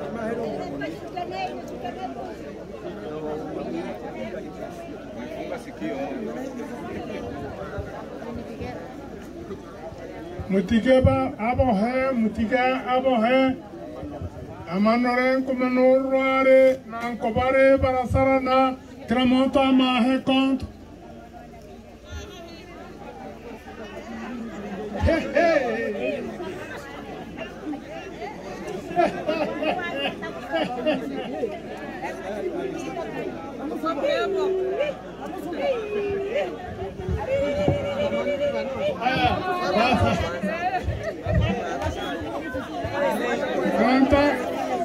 mutigeba abohe mutige abohe amanore nkumanurware nankobare barasarana kila muntu amahe konto Haya, sasa. Kanta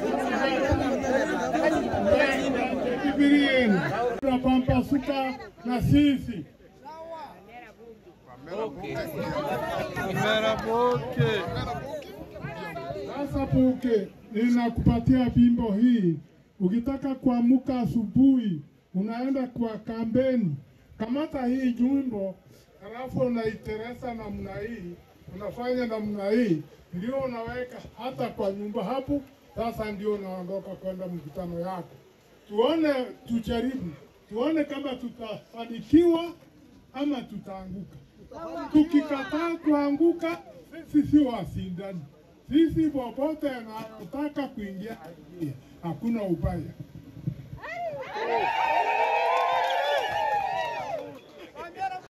Biblia yenu tunapampasuka na sisi sasa. Puke, ninakupatia bimbo hii. Ukitaka kuamuka asubuhi, unaenda kwa kampeni, kamata hii jumbo, halafu unaiteresa namna hii, unafanya namna hii, ndio unaweka hata kwa nyumba hapo. Sasa ndio unaondoka kwenda mkutano yako. Tuone, tujaribu, tuone kama tutafanikiwa ama tutaanguka. Tukikataa kuanguka, sisi si wasindani. Sisi popote anataka kuingia, aingie. hakuna ubaya.